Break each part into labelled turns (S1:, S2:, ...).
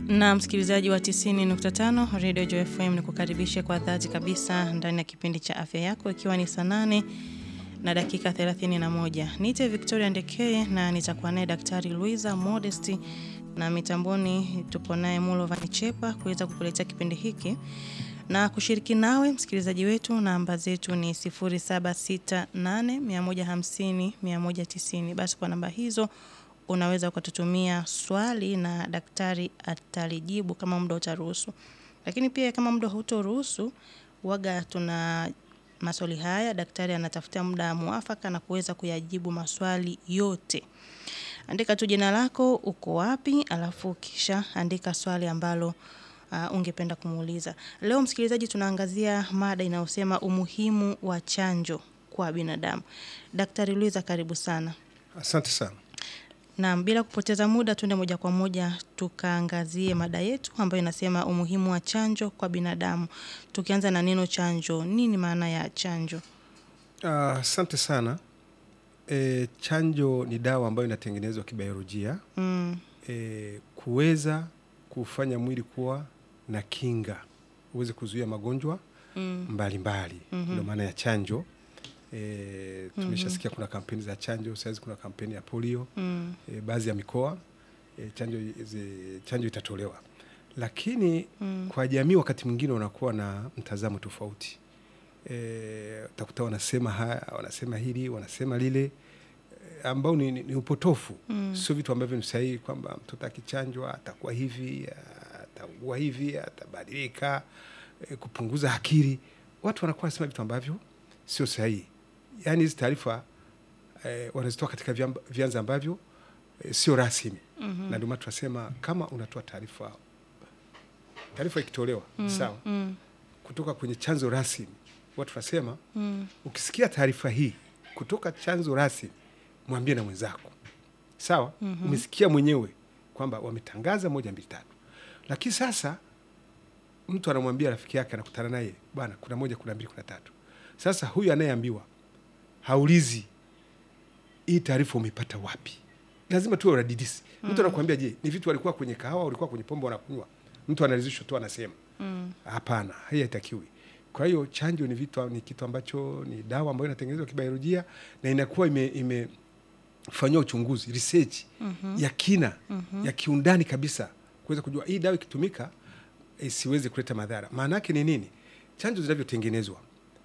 S1: na msikilizaji wa 90.5 Radio Joy FM ni kukaribishe kwa dhati kabisa ndani ya kipindi cha afya yako ikiwa ni saa nane na dakika 31. Niite Victoria Ndekeye na nitakuwa naye Daktari Luisa Modesti na mitamboni tupo naye Mulovani Chepa kuweza kukuletea kipindi hiki na kushiriki nawe msikilizaji wetu. Namba zetu ni 0768150190. Basi kwa namba hizo unaweza ukatutumia swali na daktari atalijibu kama muda utaruhusu, lakini pia kama muda hautoruhusu, waga tuna maswali haya, daktari anatafuta muda mwafaka na kuweza kuyajibu maswali yote. Andika tu jina lako, uko wapi, alafu kisha andika swali ambalo uh, ungependa kumuuliza. Leo msikilizaji, tunaangazia mada inayosema umuhimu wa chanjo kwa binadamu. Daktari Luiza, karibu sana.
S2: Asante sana.
S1: Naam, bila kupoteza muda tuende moja kwa moja tukaangazie mada yetu ambayo inasema umuhimu wa chanjo kwa binadamu. Tukianza na neno chanjo, nini maana ya chanjo?
S2: Asante uh, sana. E, chanjo ni dawa ambayo inatengenezwa kibiolojia
S1: Mm,
S2: e, kuweza kufanya mwili kuwa na kinga uweze kuzuia magonjwa
S1: mm,
S2: mbalimbali
S1: Mhm.
S2: ndio maana ya chanjo. E, tumeshasikia kuna kampeni za chanjo, sahizi kuna kampeni ya polio
S1: mm,
S2: e, baadhi ya mikoa e, chanjo, zi- chanjo itatolewa, lakini
S1: mm,
S2: kwa jamii wakati mwingine wanakuwa na mtazamo tofauti e, utakuta wanasema haya, wanasema hili, wanasema lile e, ambao ni, ni, ni upotofu
S1: Mm.
S2: sio vitu ambavyo ni sahihi, kwamba mtoto akichanjwa atakuwa hivi, ataugua hivi, atabadilika, e, kupunguza akili. Watu wanakuwa wanasema vitu ambavyo sio sahihi. Yaani hizi taarifa e, wanazitoa katika vyamba- vyanzo ambavyo e, sio rasmi
S1: mhm,
S2: na ndio maana tunasema kama unatoa taarifa, taarifa ikitolewa
S1: mm,
S2: sawa,
S1: mm,
S2: kutoka kwenye chanzo rasmi, watu tunasema
S1: mm,
S2: ukisikia taarifa hii kutoka chanzo rasmi, mwambie na mwenzako sawa.
S1: Mhm.
S2: Umesikia mwenyewe kwamba wametangaza moja mbili tatu, lakini sasa mtu anamwambia rafiki yake, anakutana naye, bwana, kuna moja, kuna mbili, kuna tatu. Sasa huyu anayeambiwa haulizi hii taarifa umeipata wapi? Lazima tuwe wadadisi. Mtu anakuambia, je, ni vitu walikuwa kwenye kahawa, walikuwa kwenye pombe wanakunywa? Mtu analizishwa tu anasema
S1: mm,
S2: Hapana, hii haitakiwi. Kwa hiyo chanjo ni vitu, ni kitu ambacho ni dawa ambayo inatengenezwa kibiolojia na inakuwa ime, imefanyiwa uchunguzi research
S1: mhm,
S2: ya kina
S1: mhm,
S2: ya kiundani kabisa kuweza kujua hii dawa ikitumika isiweze kuleta madhara. Maana yake ni nini? Chanjo zinavyotengenezwa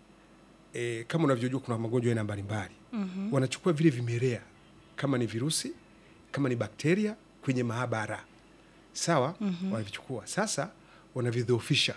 S2: e, kama unavyojua kuna magonjwa aina mbalimbali
S1: mhm,
S2: wanachukua vile vimelea kama ni virusi kama ni bakteria kwenye maabara sawa,
S1: Mhm.
S2: wanavichukua sasa, wanavidhoofisha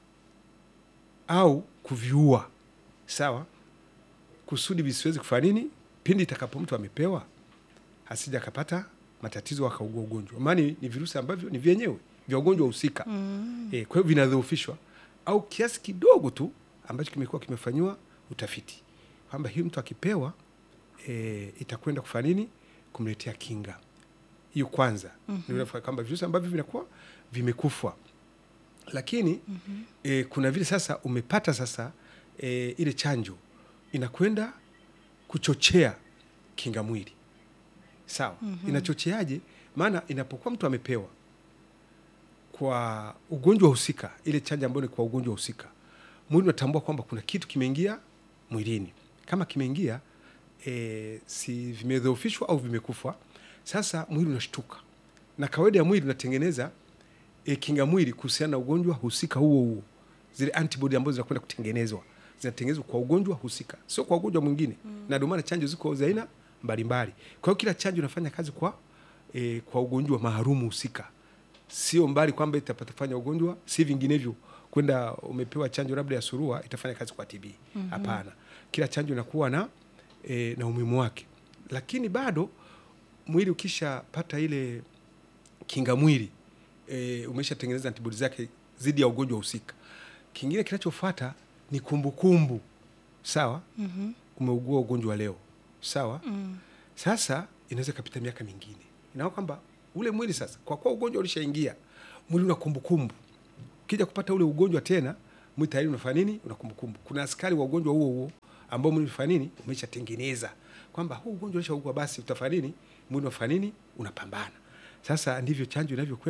S2: au kuviua sawa, kusudi visiwezi kufanya nini, pindi itakapo mtu amepewa asija akapata matatizo akaugua ugonjwa, maana ni ni virusi ambavyo ni vyenyewe vya ugonjwa husika
S1: mm,
S2: e, kwa hiyo vinadhoofishwa au kiasi kidogo tu ambacho kimekuwa kimefanyiwa utafiti kwamba hii mtu akipewa e, itakwenda kufanya nini, kumletea kinga hiyo. Kwanza
S1: Mhm.
S2: mm kwamba virusi ambavyo vinakuwa vimekufa, lakini
S1: mhm,
S2: e, kuna vile sasa umepata sasa e, ile chanjo inakwenda kuchochea kinga mwili sawa.
S1: Mhm.
S2: Inachocheaje? Maana inapokuwa mtu amepewa kwa ugonjwa husika, ile chanjo ambayo ni kwa ugonjwa husika, mwili unatambua kwamba kuna kitu kimeingia mwilini. Kama kimeingia e, si vimedhoofishwa au vimekufa, sasa mwili unashtuka, na kawaida ya mwili unatengeneza e, kinga mwili kuhusiana na ugonjwa husika huo huo. Zile antibody ambazo zinakwenda kutengenezwa zinatengenezwa kwa ugonjwa husika, sio kwa ugonjwa mwingine na ndio maana chanjo ziko za aina mbalimbali. Kwa hiyo kila chanjo inafanya kazi kwa e, kwa ugonjwa maalumu husika, sio mbali kwamba itafanya ugonjwa, si vinginevyo kwenda umepewa chanjo labda ya surua itafanya kazi kwa TB. Hapana, kila chanjo inakuwa na e, na umuhimu wake, lakini bado mwili ukishapata ile kinga mwili e, umeshatengeneza antibodi zake dhidi ya ugonjwa husika. Kingine kinachofuata ni kumbukumbu sawa.
S1: mhm,
S2: Umeugua ugonjwa leo sawa,
S1: mm,
S2: sasa inaweza ikapita miaka mingine, inaona kwamba ule mwili sasa, kwa kuwa ugonjwa ulishaingia mwili una kumbukumbu. Ukija kupata ule ugonjwa tena, mwili tayari unafanya nini? Una kumbukumbu. Kuna askari wa ugonjwa huo huo ambao mwili unafanya nini? Umeshatengeneza kwamba huu ugonjwa ulishaugua, basi utafanya nini? Mwili unafanya nini? Unapambana. Sasa ndivyo chanjo inavyokwenda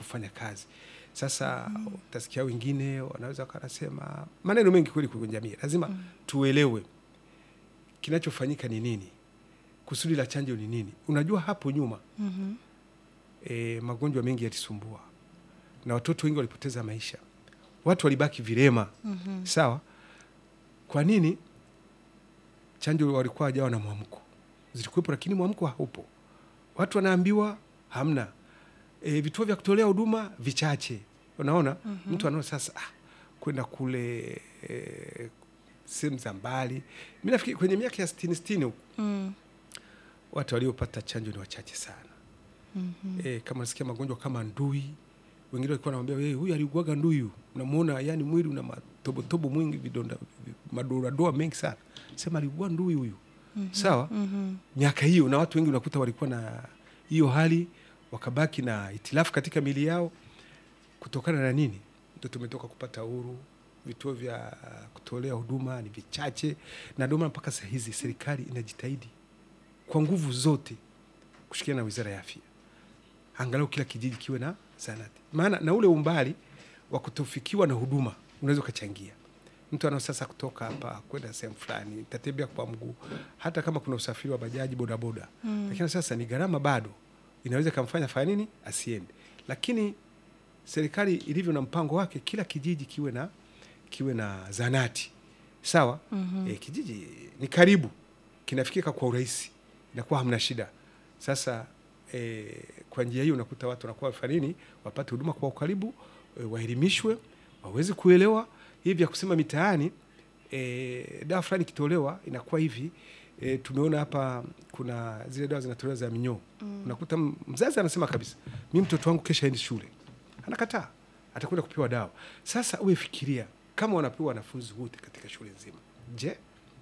S2: kufanya kazi. Sasa utasikia wengine wanaweza wanasema maneno mengi kweli kwenye jamii. Lazima tuelewe kinachofanyika ni nini, kusudi la chanjo ni nini. Unajua hapo nyuma
S1: Mhm.
S2: e, magonjwa mengi yalisumbua na watoto wengi walipoteza maisha, watu walibaki vilema.
S1: Mhm.
S2: Sawa, kwa nini? Chanjo walikuwa hajawa na mwamko, zilikuwepo lakini mwamko haupo. Watu wanaambiwa hamna. E, vituo vya kutolea huduma vichache. Unaona, mtu anaona sasa ah, kwenda kule e, sehemu za mbali. Mi nafikiri kwenye miaka ya sitini sitini huku
S1: Mm.
S2: watu waliopata chanjo ni wachache sana.
S1: Mhm.
S2: E, kama nasikia magonjwa kama ndui, wengine walikuwa wanamwambia hey, huyu aliugwaga ndui huyu, unamwona yani mwili una matobotobo mwingi, vidonda madoadoa mengi sana, sema aliugua ndui huyu. Sawa,
S1: Mhm.
S2: miaka hiyo, na watu wengi unakuta walikuwa na hiyo hali, wakabaki na itilafu katika mili yao. Kutokana na nini? Ndio tumetoka kupata uhuru, vituo vya kutolea huduma ni vichache, na ndio maana mpaka saa hizi serikali inajitahidi kwa nguvu zote kushirikiana na wizara ya afya, angalau kila kijiji kiwe na zahanati, maana na ule umbali wa kutofikiwa na huduma unaweza ukachangia mtu anao sasa kutoka hapa kwenda sehemu fulani, tatembea kwa mguu, hata kama kuna usafiri wa bajaji, bodaboda
S1: Mm.
S2: lakini sasa ni gharama bado, inaweza ikamfanya fanya nini asiende. Lakini serikali ilivyo na mpango wake, kila kijiji kiwe na kiwe na zanati sawa.
S1: Mhm.
S2: E, kijiji ni karibu, kinafikika kwa urahisi, inakuwa hamna shida. Sasa e, kwa njia hiyo unakuta watu wanakuwa wafanya nini, wapate huduma kwa ukaribu, e, waelimishwe, waweze kuelewa hivi vya kusema mitaani e, dawa fulani ikitolewa inakuwa hivi e, tumeona hapa kuna zile dawa zinatolewa za minyoo
S1: Mm.
S2: unakuta m- mzazi anasema kabisa mi mtoto wangu kesha endi shule anakataa atakwenda kupewa dawa sasa uwe fikiria kama wanapewa wanafunzi wote katika shule nzima je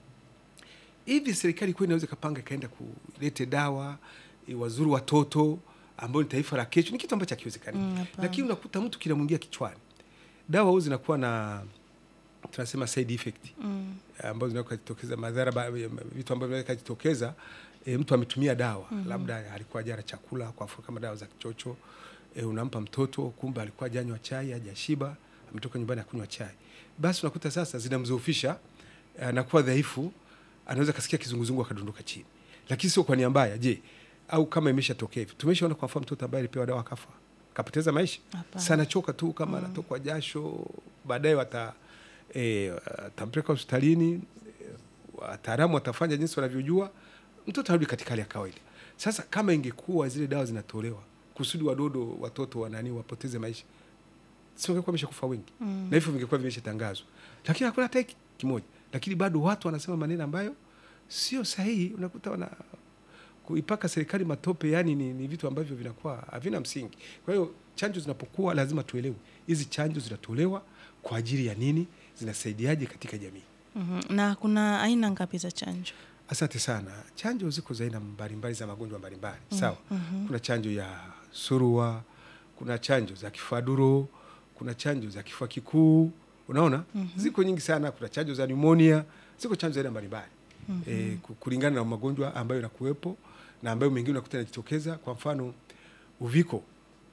S2: hivi serikali kweli inaweza ikapanga ikaenda kulete dawa e, wazuru watoto ambao ni taifa la kesho ni kitu ambacho hakiwezekani
S1: Mm, hapana.
S2: lakini unakuta mtu kinamwingia kichwani dawa huu zinakuwa na tunasema side effect
S1: Mm.
S2: ambazo zinaweza kujitokeza madhara ba- vitu ambavyo vinaweza kujitokeza e, mtu ametumia dawa
S1: Mhm.
S2: labda alikuwa jara chakula kwa mfano kama dawa za kichocho e, unampa mtoto kumbe alikuwa janywa chai hajashiba ametoka nyumbani akunywa chai basi unakuta sasa zinamzoofisha anakuwa dhaifu anaweza kasikia kizunguzungu akadondoka chini lakini sio kwa nia mbaya je au kama imeshatokea hivi tumeshaona kwa mfano mtoto ambaye alipewa dawa akafa kapoteza maisha
S1: Hapana.
S2: sana choka tu kama anatokwa jasho baadaye wata e, atampeleka hospitalini e, wataalamu watafanya jinsi wanavyojua mtoto arudi katika hali ya kawaida sasa kama ingekuwa zile dawa zinatolewa kusudi wadodo watoto wanani wapoteze maisha singekuwa ameshakufa wengi
S1: Mm.
S2: na hivyo vingekuwa vimeshatangazwa lakini hakuna hata hiki kimoja lakini bado watu wanasema maneno ambayo sio sahihi unakuta wana kuipaka serikali matope yani ni, ni vitu ambavyo vinakuwa havina msingi kwa hiyo chanjo zinapokuwa lazima tuelewe hizi chanjo zinatolewa kwa ajili ya nini zinasaidiaje katika jamii
S1: Mhm. Na kuna aina ngapi za chanjo?
S2: asante sana chanjo ziko za aina mbalimbali za magonjwa mbalimbali sawa
S1: Mhm.
S2: kuna chanjo ya surua kuna chanjo za kifaduro kuna chanjo za kifua kikuu unaona ziko nyingi sana kuna chanjo za pneumonia ziko chanjo za aina mbalimbali e, kulingana na magonjwa ambayo yanakuwepo na ambayo mengine unakuta yanajitokeza kwa mfano uviko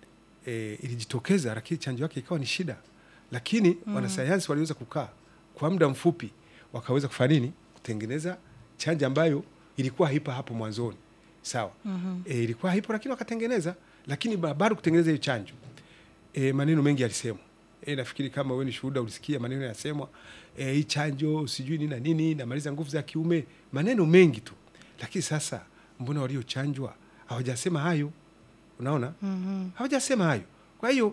S2: e, ilijitokeza lakini chanjo yake ikawa ni shida lakini wanasayansi waliweza kukaa kwa muda mfupi wakaweza kufanya nini kutengeneza chanjo ambayo ilikuwa haipa hapo mwanzoni sawa
S1: Mhm.
S2: e, ilikuwa haipo lakini wakatengeneza lakini ba- bado kutengeneza hiyo chanjo e, maneno mengi yalisemwa e, nafikiri kama wewe ni shuhuda ulisikia maneno yasemwa e, hii chanjo sijui nini na nini namaliza nguvu za kiume maneno mengi tu lakini sasa mbona waliochanjwa hawajasema hayo unaona
S1: Mhm.
S2: hawajasema hayo kwa hiyo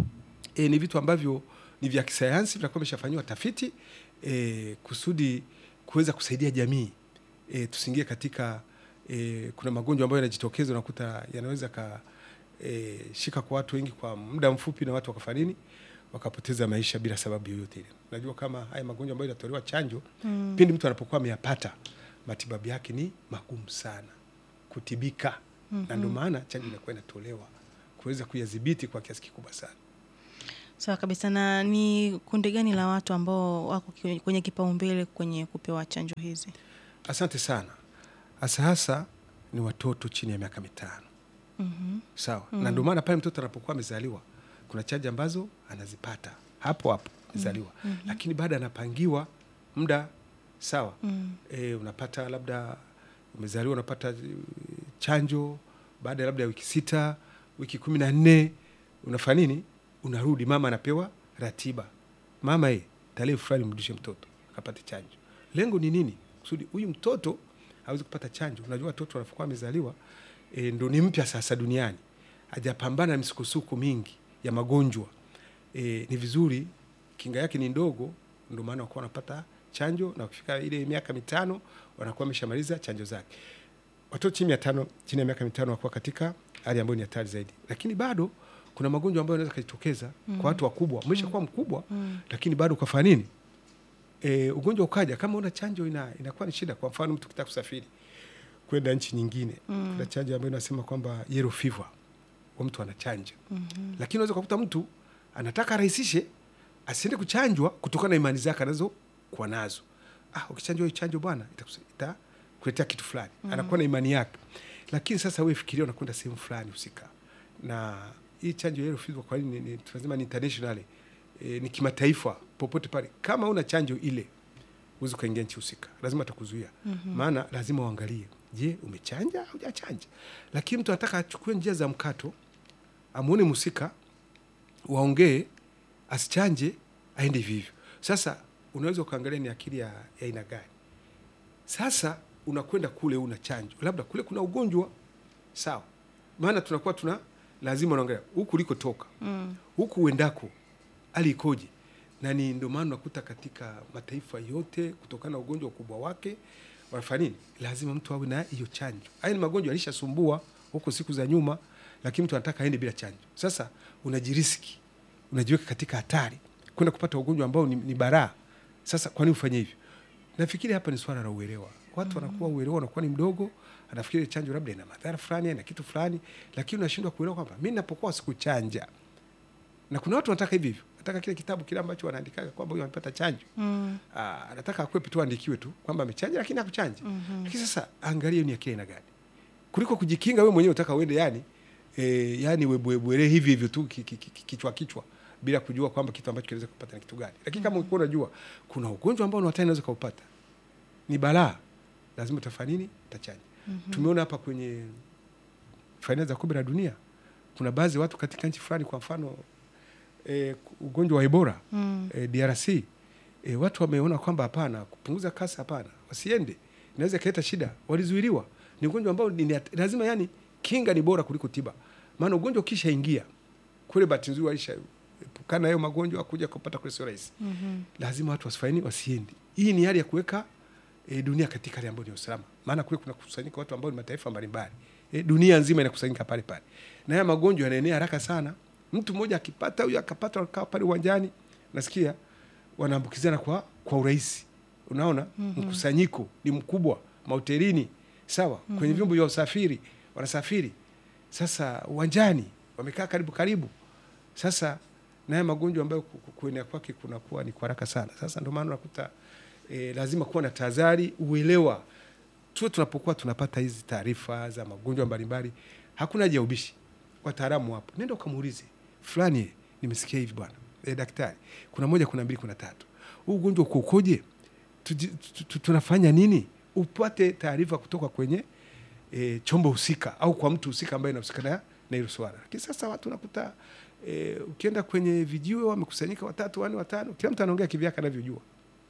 S2: e, ni vitu ambavyo ni vya kisayansi vinakuwa vimeshafanyiwa tafiti e, kusudi kuweza kusaidia jamii e, tusiingie katika e, kuna magonjwa ambayo yanajitokeza unakuta yanaweza ka e, shika kwa watu wengi kwa muda mfupi na watu wakafanya nini wakapoteza maisha bila sababu yoyote ile najua kama haya magonjwa ambayo yanatolewa chanjo
S1: Mm.
S2: pindi mtu anapokuwa ameyapata matibabu yake ni magumu sana kutibika na ndio maana chanjo inakuwa inatolewa kuweza kuyadhibiti kwa kiasi kikubwa sana
S1: Sawa kabisa. Na ni kundi gani la watu ambao wako ki- kwenye kipaumbele kwenye kupewa chanjo hizi?
S2: asante sana hasa hasa ni watoto chini ya miaka mitano
S1: Mhm.
S2: sawa na ndio maana pale mtoto anapokuwa amezaliwa kuna chanjo ambazo anazipata hapo hapo amezaliwa lakini baada anapangiwa muda sawa
S1: Mm.
S2: e, unapata labda umezaliwa unapata eh, chanjo baada ya labda ya wiki sita wiki kumi na nne unafanya nini unarudi mama anapewa ratiba mama e tarehe fulani mrudishe mtoto akapate chanjo lengo ni nini kusudi huyu mtoto awezi kupata chanjo unajua watoto wanapokuwa amezaliwa e, ndo ni mpya sasa duniani hajapambana na misukosuko mingi ya magonjwa e, ni vizuri kinga yake ni ndogo ndio maana wakuwa wanapata chanjo na ukifika ile miaka mitano wanakuwa wameshamaliza chanjo zake watoto chini ya tano chini ya miaka mitano wakuwa katika hali ambayo ni hatari zaidi lakini bado kuna magonjwa ambayo yanaweza kujitokeza mm. kwa watu wakubwa umesha kuwa mkubwa mm. lakini bado ukafanya nini e, ugonjwa ukaja kama una chanjo ina, inakuwa ni shida kwa mfano mtu kitaka kusafiri kwenda nchi nyingine mm. kuna chanjo ambayo inasema kwamba yellow fever wa mtu anachanja mm-hmm. lakini unaweza kukuta mtu anataka arahisishe asiende kuchanjwa kutokana na imani zake anazokuwa nazo ah, ukichanjwa hii chanjo bwana itakusa- itakuletea kitu fulani mm. anakuwa na imani yake lakini sasa wewe fikiria unakwenda sehemu fulani husika na hii chanjo ya yellow fever kwa nini ni- ni- tunasema ni international e, ni kimataifa popote pale kama una chanjo ile huwezi ukaingia nchi husika lazima atakuzuia mm-hmm. maana lazima uangalie je umechanja au hujachanja lakini mtu anataka achukue njia za mkato amwone mhusika waongee asichanje aende hivi hivyo sasa unaweza ukaangalia ni akili ya ya aina gani sasa unakwenda kule una chanjo labda kule kuna ugonjwa sawa maana tunakuwa tuna lazima unaangalia huku ulikotoka
S1: Mm.
S2: huku uendako hali ikoje na ni ndio maana unakuta katika mataifa yote kutokana na ugonjwa ukubwa wake wanafanya nini lazima mtu awe na hiyo chanjo haya ni magonjwa alishasumbua huko siku za nyuma lakini mtu anataka aende bila chanjo sasa unajiriski unajiweka katika hatari kwenda kupata ugonjwa ambao ni, ni baraa sasa kwa nini ufanye hivyo nafikiri hapa ni swala la uelewa watu wanakuwa uelewa unakuwa ni mdogo anafikiri chanjo labda ina madhara fulani na kitu fulani lakini unashindwa kuelewa kwamba mi napokuwa sikuchanja na kuna watu wanataka hivi hivyo nataka kile kitabu kile ambacho wanaandikaga kwamba huyu amepata chanjo
S1: Mm.
S2: Ah, anataka akwepe tu aandikiwe tu kwamba amechanja lakini hakuchanja mm-hmm. lakini sasa angalia ni akili aina gani kuliko kujikinga wewe mwenyewe utaka uende yani e, yani webwebwele hivi hivyo tu ki- ki- ki- ki- kichwa kichwa bila kujua kwamba kitu ambacho kinaweza kupata ni kitu gani lakini kama ulikuwa unajua kuna ugonjwa ambao unatani unaweza kaupata ni balaa lazima utafanya nini utachanja mm-hmm. tumeona hapa kwenye fainali za kombe la dunia kuna baadhi ya watu katika nchi fulani kwa mfano e, ugonjwa wa ebola
S1: Mm.
S2: e, drc e, watu wameona kwamba hapana kupunguza kasi hapana wasiende inaweza ikaleta shida walizuiliwa ni ugonjwa ambao ni, ni- lazima yani kinga ni bora kuliko tiba maana ugonjwa ukishaingia kule bahati nzuri walishaepukana hayo magonjwa kuja kupata kule sio rahisi
S1: Mhm.
S2: lazima watu wasifaini wasiende hii ni hali ya kuweka e, dunia katika hali ambayo ni usalama maana kule kuna kusanyika watu ambao ni mataifa mbalimbali e, dunia nzima inakusanyika pale pale na haya magonjwa yanaenea haraka sana mtu mmoja akipata huyo akapata wakawa pale uwanjani nasikia wanaambukizana kwa kwa urahisi unaona mm-hmm. mkusanyiko ni mkubwa mahotelini sawa mm-hmm. kwenye vyombo vya usafiri wanasafiri sasa uwanjani wamekaa karibu karibu sasa naye magonjwa ambayo ku- ku- kuenea kwake kunakuwa ni kwa haraka sana sasa ndio maana unakuta e, lazima kuwa na tahadhari uelewa tuwe tunapokuwa tunapata hizi taarifa za magonjwa mbalimbali hakuna haja ya ubishi wataalamu wapo nenda ukamuulize fulani eh, nimesikia hivi bwana e, daktari kuna moja kuna mbili kuna tatu huu ugonjwa uko ukoje Tuji- tu- tu- tunafanya nini upate taarifa kutoka kwenye e, chombo husika au kwa mtu husika ambaye inahusika na na hilo swala lakini sasa watu unakuta e, ukienda kwenye vijiwe wamekusanyika watatu wanne watano kila mtu anaongea kivyake anavyojua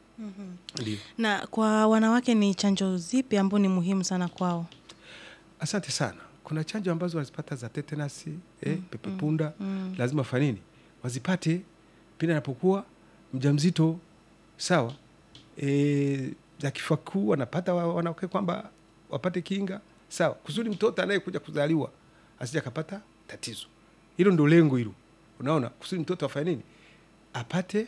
S2: ndio
S1: Na kwa wanawake ni chanjo zipi ambao ni muhimu sana kwao?
S2: asante sana kuna chanjo ambazo wanazipata za tetanasi eh, pepepunda lazima fanini wazipate pindi anapokuwa mjamzito sawa e, za kifua kikuu wanapata wa- wanawake kwamba wapate kinga sawa kusudi mtoto anayekuja kuzaliwa asija akapata tatizo hilo ndo lengo hilo unaona kusudi mtoto afanye nini apate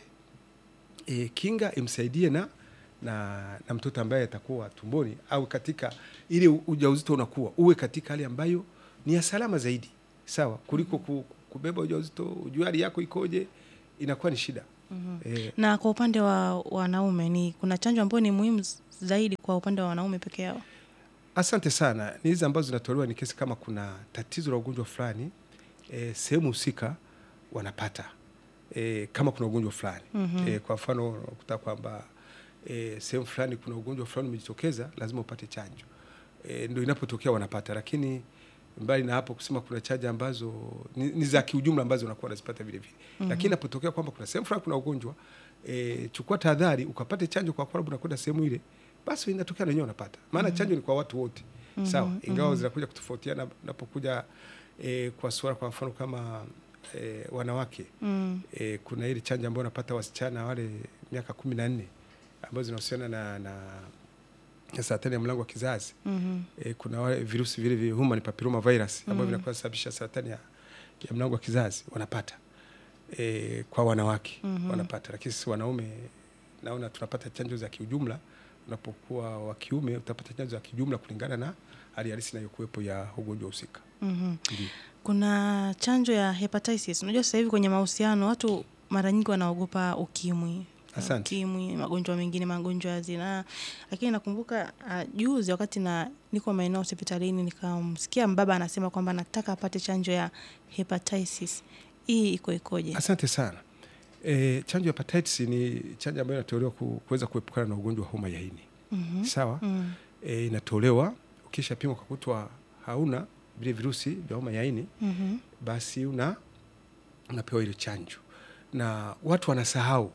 S2: e, kinga imsaidie na, na na mtoto ambaye atakuwa tumboni au katika ile u- ujauzito unakuwa uwe katika hali ambayo ni ya salama zaidi sawa kuliko ku, kubeba ujauzito ujue hali yako ikoje inakuwa ni shida mm-hmm. e,
S1: Na kwa upande wa wanaume ni kuna chanjo ambayo ni muhimu z- zaidi kwa upande wa wanaume peke yao?
S2: asante sana ni hizi ambazo zinatolewa ni kesi kama kuna tatizo la ugonjwa fulani e, sehemu husika wanapata e, kama kuna ugonjwa fulani
S1: Mhm.
S2: e, kwa mfano unakuta kwamba e, sehemu fulani kuna ugonjwa fulani umejitokeza, lazima upate chanjo e, ndo inapotokea wanapata, lakini mbali na hapo kusema kuna chanjo ambazo ni, ni za kiujumla ambazo unakuwa unazipata vile vile
S1: Mhm.
S2: lakini inapotokea kwamba kuna sehemu fulani kuna ugonjwa e, chukua tahadhari ukapate chanjo kwa sababu unakwenda sehemu ile, basi inatokea na wenyewe unapata, maana chanjo ni kwa watu wote
S1: Mhm,
S2: sawa, ingawa
S1: mhm.
S2: zinakuja kutofautiana napokuja e, kwa suala kwa mfano kama e, wanawake
S1: Mm.
S2: e, kuna ile chanjo ambayo wanapata wasichana wale miaka kumi na nne ambazo zinahusiana na, na, na saratani ya mlango wa kizazi
S1: Mhm.
S2: e, kuna wale virusi vile vya human papilloma virus ambavyo
S1: Mm.
S2: vinakuwa sababisha saratani ya, ya mlango wa kizazi wanapata e, kwa wanawake
S1: Mhm.
S2: wanapata, lakini sisi wanaume naona tunapata chanjo za kiujumla. Unapokuwa wa kiume utapata chanjo za kijumla kulingana na hali halisi inayokuwepo ya ugonjwa husika.
S1: Mhm.
S2: Ndio.
S1: Kuna chanjo ya hepatitis. Unajua sasa hivi kwenye mahusiano watu mara nyingi wanaogopa ukimwi.
S2: Asante.
S1: Ukimwi, magonjwa mengine, magonjwa ya zinaa. Lakini nakumbuka uh, juzi wakati na niko maeneo hospitalini nikamsikia mbaba anasema kwamba anataka apate chanjo ya hepatitis. Hii iko ikoje?
S2: Asante sana. E, chanjo ya hepatitis ni chanjo ambayo inatolewa ku- kuweza kuepukana na ugonjwa wa homa ya ini.
S1: Mhm.
S2: Sawa?
S1: Mm.
S2: E, inatolewa ukisha pimwa ukakutwa hauna vile virusi vya homa ya ini,
S1: Mhm.
S2: basi una unapewa ile chanjo, na watu wanasahau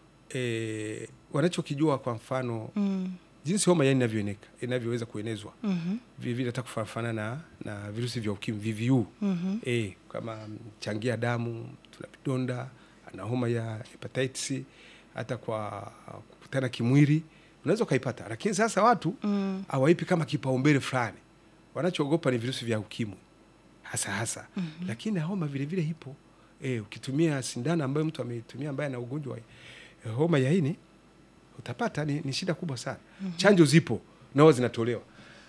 S2: e, wanachokijua kwa mfano
S1: Mm.
S2: jinsi homa ya ini inavyoeneka inavyoweza kuenezwa
S1: Mhm.
S2: vilevile hata kufanana na, na virusi vya ukimwi VVU
S1: Mhm.
S2: e, kama changia damu, tuna vidonda, ana homa ya hepatitis, hata kwa kukutana kimwili unaweza ukaipata, lakini sasa watu
S1: Mm.
S2: hawaipi kama kipaumbele fulani. Wanachoogopa ni virusi vya ukimwi hasa hasa,
S1: Mhm.
S2: lakini na homa vile vile ipo. E, ukitumia sindano ambayo mtu ameitumia ambaye ana ugonjwa wa eh, homa ya ini utapata, ni, ni shida kubwa sana. Chanjo zipo nao zinatolewa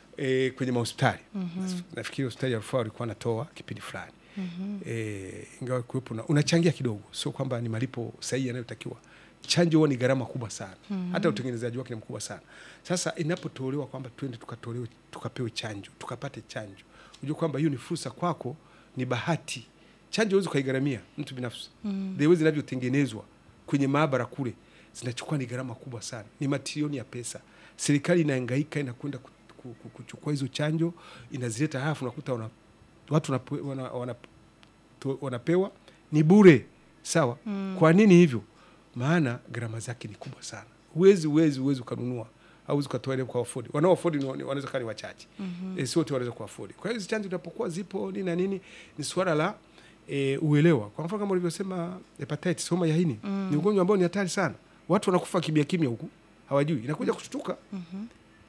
S2: e, kwenye mahospitali
S1: Mhm.
S2: nafikiri hospitali ya rufaa walikuwa wanatoa kipindi fulani
S1: Mhm.
S2: e, ingawa kuwepo na unachangia kidogo, sio kwamba ni malipo sahihi yanayotakiwa. Chanjo huwa ni gharama kubwa sana
S1: Mhm.
S2: hata utengenezaji wake ni mkubwa sana. Sasa inapotolewa kwamba twende tukatolewe tukapewe chanjo tukapate chanjo, unajua kwamba hiyo ni fursa kwako, ni bahati. Chanjo huwezi ukaigharamia mtu binafsi
S1: Mm.
S2: the way zinavyotengenezwa kwenye maabara kule zinachukua ni gharama kubwa sana, ni matilioni ya pesa. Serikali inahangaika inakwenda ku- ku- ku- kuchukua hizo chanjo inazileta, halafu unakuta wana, watu wanape- wana, wana, to- wanapewa ni bure. Sawa,
S1: Mm.
S2: kwa nini hivyo? Maana gharama zake ni kubwa sana, huwezi huwezi huwezi ukanunua au ukatoa ile kwa afford. Wanao afford ni- ni- wanaweza kuwa ni wachache
S1: Mhm.
S2: e, sio wote wanaweza kuafford. Kwa hiyo hizi chanjo zinapokuwa zipo nini na nini, ni swala la e, uelewa. Kwa mfano kama ulivyosema hepatitis, homa ya ini
S1: Mm.
S2: ni ugonjwa ambao ni hatari sana, watu wanakufa kimya kimya huku hawajui, inakuja kushtuka
S1: Mhm.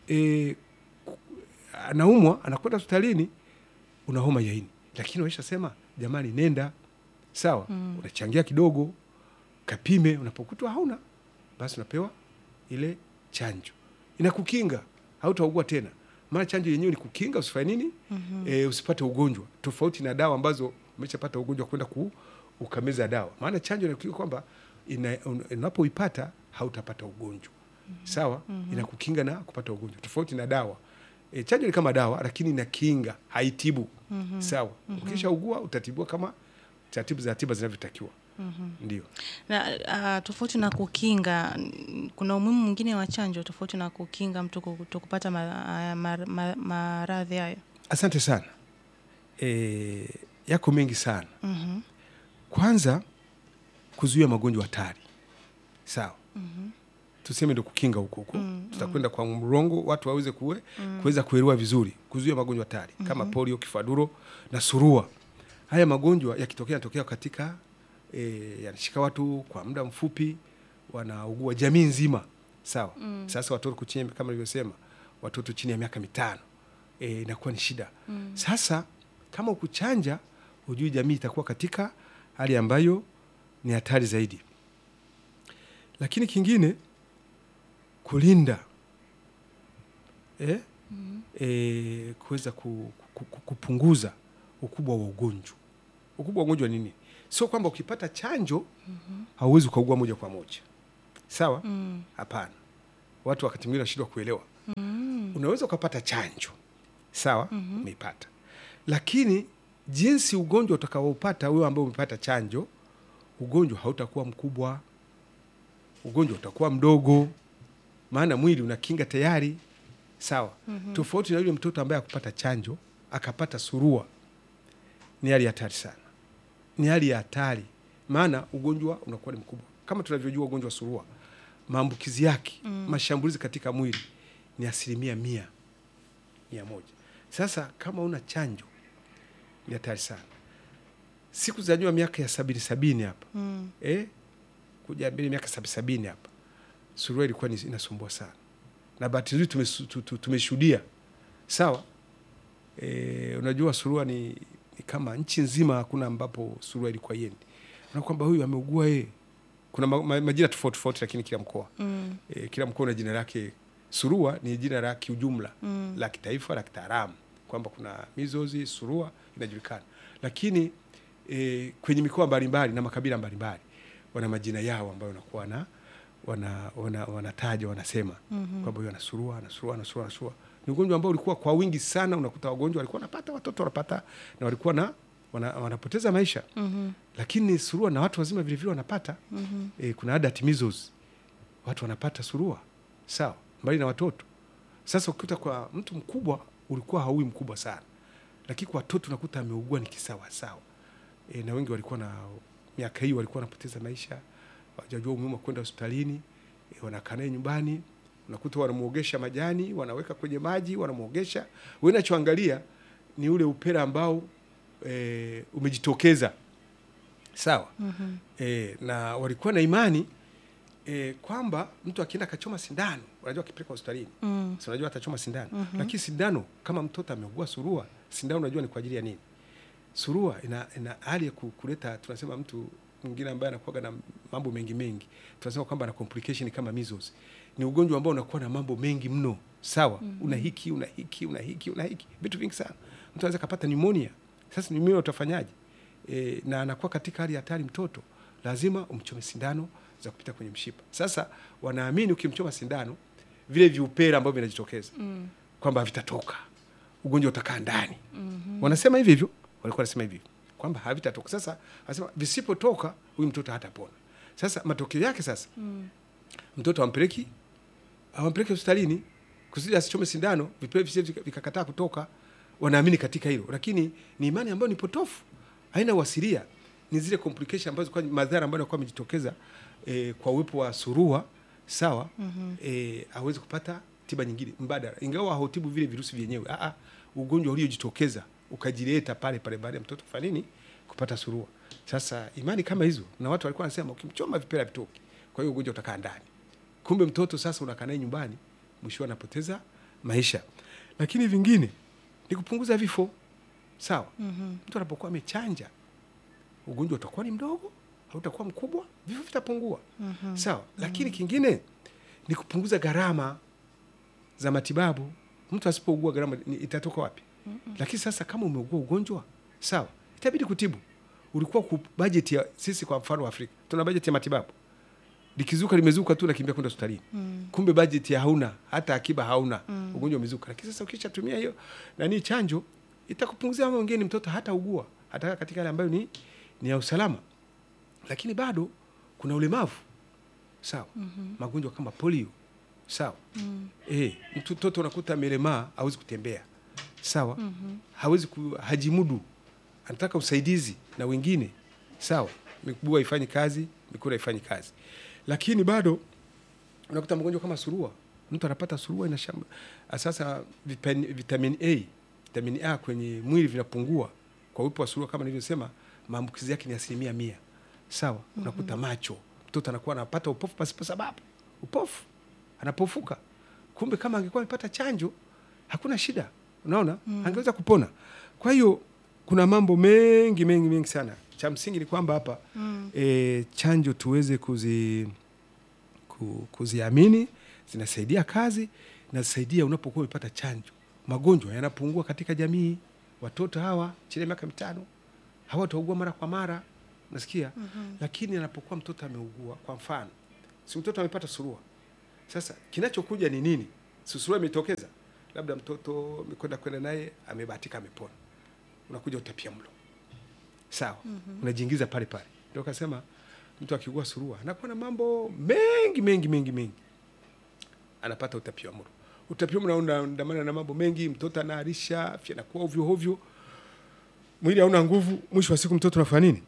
S2: e, ku- anaumwa anakwenda hospitalini, una homa ya ini, lakini waishasema jamani, nenda sawa,
S1: Mm.
S2: unachangia kidogo, kapime, unapokutwa hauna, basi unapewa ile chanjo, inakukinga, hautaugua tena. Maana chanjo yenyewe ni kukinga usifanye nini,
S1: Mhm.
S2: e, usipate ugonjwa, tofauti na dawa ambazo umeshapata ugonjwa kwenda ku ukameza dawa. Maana chanjo inakukinga kwamba ina- un- unapoipata hautapata ugonjwa sawa, inakukinga na kupata ugonjwa, tofauti na dawa. E, chanjo ni kama dawa, lakini inakinga, haitibu.
S1: Mhm.
S2: Sawa, ukishaugua utatibiwa kama taratibu za tiba zinavyotakiwa.
S1: Mhm.
S2: Ndio.
S1: Na uh, tofauti na kukinga, n- kuna umuhimu mwingine wa chanjo tofauti na kukinga mtu kutokupata ma- ma- ma- maradhi hayo.
S2: Asante sana. E, yako mengi sana.
S1: Mhm.
S2: Kwanza kuzuia magonjwa hatari, sawa.
S1: Mhm.
S2: Tuseme ndo kukinga huko huko,
S1: Mm,
S2: tutakwenda kwa mrongo, watu waweze kuwe kuweza kuelewa vizuri, kuzuia magonjwa hatari kama polio, kifaduro na surua. Haya magonjwa yakitokea, yanatokea katika e, yanashika watu kwa muda mfupi, wanaugua jamii nzima, sawa.
S1: Mm.
S2: Sasa watoto chini, kama nilivyosema, watoto chini ya miaka mitano e, inakuwa ni shida.
S1: Mm.
S2: Sasa kama ukuchanja, hujui jamii itakuwa katika hali ambayo ni hatari zaidi. Lakini kingine kulinda eh?
S1: Mhm.
S2: E, kuweza ku, ku, ku, kupunguza ukubwa wa ugonjwa. Ukubwa wa ugonjwa ni nini? Sio kwamba ukipata chanjo hauwezi ukaugua moja kwa moja, sawa?
S1: Mm.
S2: Hapana, watu wakati mwingine wanashindwa kuelewa.
S1: Mm.
S2: Unaweza ukapata chanjo sawa,
S1: Mhm.
S2: umeipata, lakini jinsi ugonjwa utakaoupata wewe ambao umepata chanjo ugonjwa hautakuwa mkubwa, ugonjwa utakuwa mdogo, maana mwili una kinga tayari, sawa. Tofauti na yule mtoto ambaye akupata chanjo akapata surua, ni hali ya hatari sana, ni hali ya hatari, maana ugonjwa unakuwa ni mkubwa. Kama tunavyojua ugonjwa wa surua, maambukizi yake, mashambulizi katika mwili ni asilimia mia mia moja. Sasa kama una chanjo ni hatari sana. Siku za nyuma miaka ya sabini sabini hapa
S1: Mm.
S2: eh, kuja mbele miaka sabini sabini hapa surua ilikuwa ni- inasumbua sana, na bahati nzuri tumesu- tu- tu- tumeshuhudia sawa. E, unajua surua ni, ni kama nchi nzima hakuna ambapo surua ilikuwa yendi na kwamba huyu ameugua yeye. Kuna ma, ma, majina tofauti tofauti, lakini kila mkoa
S1: Mm.
S2: e, kila mkoa una jina lake. Surua ni jina la kiujumla
S1: Mm.
S2: la kitaifa la kitaalamu kwamba kuna mizozi, surua inajulikana, lakini e, kwenye mikoa mbalimbali na makabila mbalimbali wana majina yao ambayo wanakuwa na wana, wana, wanataja wanasema
S1: Mhm.
S2: kwamba huyu ana surua, ana surua, ana surua, ana surua. Ni ugonjwa ambao ulikuwa kwa wingi sana, unakuta wagonjwa walikuwa wanapata, watoto wanapata na walikuwa na wana, wanapoteza maisha,
S1: Mhm.
S2: lakini surua na watu wazima vilevile wanapata
S1: Mhm.
S2: e, kuna adult measles watu wanapata surua sawa, mbali na watoto. Sasa ukikuta kwa mtu mkubwa ulikuwa haui mkubwa sana, lakini kwa watoto unakuta ameugua ni kisawa sawa. E, na wengi walikuwa na miaka hii walikuwa wanapoteza maisha, hawajajua umuhimu wa kwenda hospitalini e, wanakaa naye nyumbani, unakuta wanamuogesha majani, wanaweka kwenye maji, wanamwogesha. Wewe unachoangalia ni ule upele ambao e, umejitokeza sawa.
S1: Mhm.
S2: E, na walikuwa na imani e, kwamba mtu akienda akachoma sindano, unajua akipeleka hospitalini
S1: Mm.
S2: si unajua atachoma sindano
S1: Mhm.
S2: lakini sindano kama mtoto ameugua surua, sindano unajua ni kwa ajili ya nini? Surua ina, ina hali ya ku- kuleta tunasema, mtu mwingine ambaye anakuwa na mambo mengi mengi, tunasema kwamba ana complication kama measles. Ni ugonjwa ambao unakuwa na mambo mengi mno, sawa. Una hiki una hiki una hiki una hiki vitu vingi sana, mtu anaweza kapata pneumonia. Sasa pneumonia utafanyaje? E, na anakuwa katika hali ya hatari mtoto, lazima umchome sindano za kupita kwenye mshipa. Sasa wanaamini ukimchoma sindano vile viupele ambavyo vinajitokeza
S1: Mm.
S2: kwamba vitatoka, ugonjwa utakaa ndani.
S1: Mhm.
S2: Wanasema hivi hivyo, walikuwa wanasema hivi kwamba havitatoka. Sasa wanasema visipotoka, huyu mtoto hatapona. Sasa matokeo yake sasa,
S1: Mm.
S2: mtoto ampeleki awampeleke hospitalini kusudi asichome sindano, vipele visije vika- vikakataa kutoka. Wanaamini katika hilo, lakini ni imani ambayo ni potofu, haina uasilia. Ni zile complication ambazo kwa madhara ambayo yanakuwa yamejitokeza eh, kwa uwepo wa surua sawa.
S1: Mhm.
S2: eh, hawezi kupata tiba nyingine mbadala, ingawa hautibu vile virusi vyenyewe. Ah, ah, ugonjwa uliojitokeza ukajileta pale pale baada ya mtoto kufanya nini, kupata surua. Sasa imani kama hizo, na watu walikuwa wanasema ukimchoma vipele vitoki, kwa hiyo ugonjwa utakaa ndani. Kumbe mtoto sasa unakaa naye nyumbani, mwisho anapoteza maisha. Lakini vingine ni kupunguza vifo, sawa.
S1: Mhm.
S2: Mtu anapokuwa amechanja, ugonjwa utakuwa ni mdogo, hautakuwa mkubwa, vifo vitapungua
S1: Mhm.
S2: sawa. Lakini kingine ni kupunguza gharama za matibabu. Mtu asipougua gharama ni- itatoka wapi? Lakini sasa kama umeugua ugonjwa sawa, itabidi kutibu. Ulikuwa ku bajeti ya sisi, kwa mfano Afrika tuna bajeti ya matibabu, likizuka limezuka tu nakimbia kwenda hospitalini
S1: Mm.
S2: kumbe bajeti hauna hata akiba hauna ugonjwa umezuka. Lakini sasa ukishatumia hiyo nani chanjo itakupunguzia mambo mengine, mtoto hata ugua hata katika hali ambayo ni, ni ya usalama, lakini bado kuna ulemavu sawa, magonjwa kama polio sawa.
S1: Mm.
S2: Eh, mtu mtoto unakuta amelemaa, hawezi kutembea sawa, hawezi ku, hajimudu, anataka usaidizi na wengine sawa, miguu haifanyi kazi, mikono haifanyi kazi, lakini bado unakuta mgonjwa kama surua, mtu anapata surua ina shamba. Sasa vipen- vitamin A, vitamin A kwenye mwili vinapungua kwa uwepo wa surua, kama nilivyosema, maambukizi yake ni asilimia mia sawa. Unakuta macho, mtoto anakuwa anapata upofu pasipo sababu, upofu anapofuka. Kumbe kama angekuwa amepata chanjo hakuna shida, unaona angeweza kupona. Kwa hiyo kuna mambo mengi mengi mengi sana. Cha msingi ni kwamba hapa
S1: Mm.
S2: e, chanjo tuweze kuzi ku- kuziamini, zinasaidia kazi, zinasaidia unapokuwa umepata chanjo, magonjwa yanapungua katika jamii. Watoto hawa chini ya miaka mitano hawataugua mara kwa mara, nasikia
S1: Mhm.
S2: lakini anapokuwa mtoto ameugua, kwa mfano, si mtoto amepata surua, sasa kinachokuja ni nini? Si surua imetokeza, labda mtoto amekwenda kwenda naye amebahatika, amepona, unakuja utapia mlo, sawa, unajiingiza pale pale. Ndio kasema mtu akigua surua anakuwa na mambo mengi mengi mengi mengi, anapata utapiamlo. Utapiamlo unaandamana na mambo mengi, mtoto anaarisha, afya inakuwa ovyo ovyo, mwili hauna nguvu. Mwisho wa siku mtoto unafanya nini?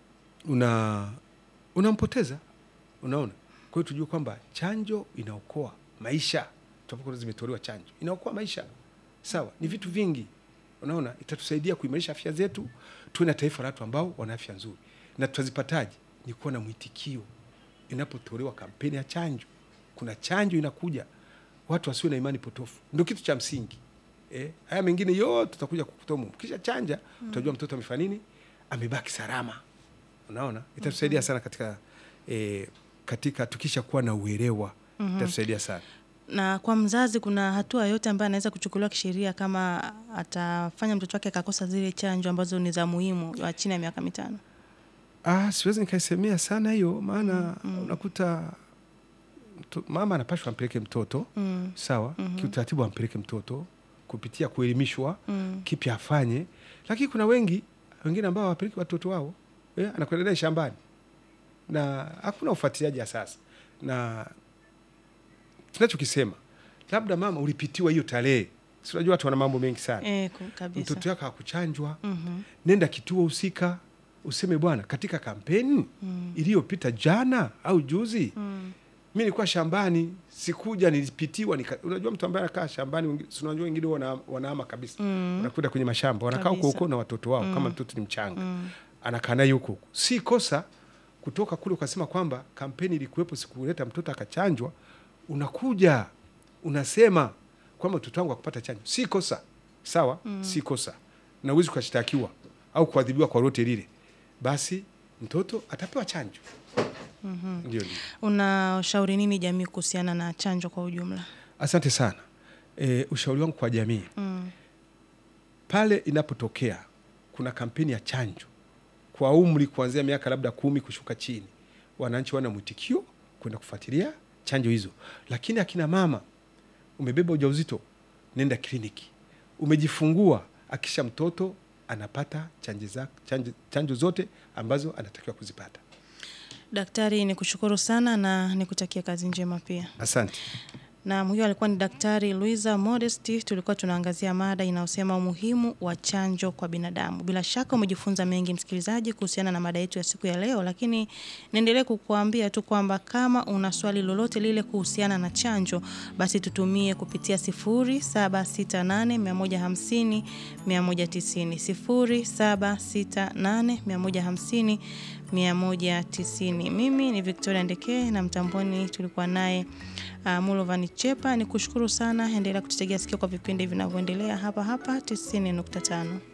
S2: Una unampoteza. Unaona, kwa hiyo tujue kwamba chanjo inaokoa maisha. Tunapokuwa zimetolewa chanjo, inaokoa maisha. Sawa, ni vitu vingi. Unaona, itatusaidia kuimarisha afya zetu, tuwe na taifa la watu ambao wana afya nzuri. Na tutazipataje? Ni kuwa na mwitikio inapotolewa kampeni ya chanjo. Kuna chanjo inakuja, watu wasiwe na imani potofu, ndio kitu cha msingi. Eh, haya mengine yote tutakuja kukutoa. Kisha chanja, utajua mtoto amefanya nini, amebaki salama. Unaona, itatusaidia sana katika eh, katika tukisha kuwa na uelewa itatusaidia sana.
S1: Na kwa mzazi, kuna hatua yote ambayo anaweza kuchukuliwa kisheria kama atafanya mtoto wake akakosa zile chanjo ambazo ni za muhimu wa chini ya miaka mitano?
S2: Ah, siwezi nikaisemea sana hiyo maana unakuta mto- mama anapashwa ampeleke mtoto
S1: Mm.
S2: sawa, kiutaratibu ampeleke mtoto kupitia kuelimishwa
S1: Mm.
S2: kipi afanye, lakini kuna wengi wengine ambao hawapeleki watoto wao eh, anakwenda naye shambani na hakuna ufuatiliaji ya sasa, na tunachokisema labda mama ulipitiwa hiyo tarehe, si unajua watu wana mambo mengi sana
S1: Eh, ku- kabisa.
S2: mtoto wako hakuchanjwa
S1: Mhm.
S2: nenda kituo husika useme bwana, katika kampeni
S1: Mm.
S2: iliyopita jana au juzi
S1: Mm.
S2: mi nilikuwa shambani, sikuja, nilipitiwa nika, unajua mtu ambaye anakaa shambani, wengi- si unajua wengine wana, wanaama kabisa
S1: Mm.
S2: wanakwenda kwenye mashamba wanakaa huko
S1: Kabisa.
S2: huko na watoto wao kama mtoto ni mchanga
S1: Mm.
S2: anakaa naye huko huko. Si kosa kutoka kule ukasema kwamba kampeni ilikuwepo, sikuleta mtoto akachanjwa, unakuja unasema kwamba mtoto wangu akupata chanjo, si kosa sawa, si kosa na uwezi ukashtakiwa au kuadhibiwa kwa lote lile, basi mtoto atapewa chanjo. Ndio, ndio.
S1: Unashauri nini jamii kuhusiana na chanjo kwa ujumla?
S2: Asante sana. E, ushauri wangu kwa jamii
S1: Mm.
S2: pale inapotokea kuna kampeni ya chanjo kwa umri kuanzia miaka labda kumi kushuka chini, wananchi wana mwitikio kwenda kufuatilia chanjo hizo. Lakini akina mama, umebeba ujauzito, nenda kliniki. Umejifungua, akisha mtoto anapata chanjo, za, chanjo, chanjo zote ambazo anatakiwa kuzipata.
S1: Daktari, ni kushukuru sana na nikutakia kazi njema pia.
S2: Asante.
S1: Na huyo alikuwa ni Daktari Luisa Modesti. Tulikuwa tunaangazia mada inayosema umuhimu wa chanjo kwa binadamu. Bila shaka umejifunza mengi msikilizaji, kuhusiana na mada yetu ya siku ya leo, lakini niendelee kukuambia tu kwamba kama una swali lolote lile kuhusiana na chanjo, basi tutumie kupitia 0768 150 190 0768 150 190. Mimi ni Victoria Ndekee na mtamboni tulikuwa naye uh, Mulovan Chepa. Ni kushukuru sana, endelea kututegea sikio kwa vipindi vinavyoendelea hapa hapa 90.5.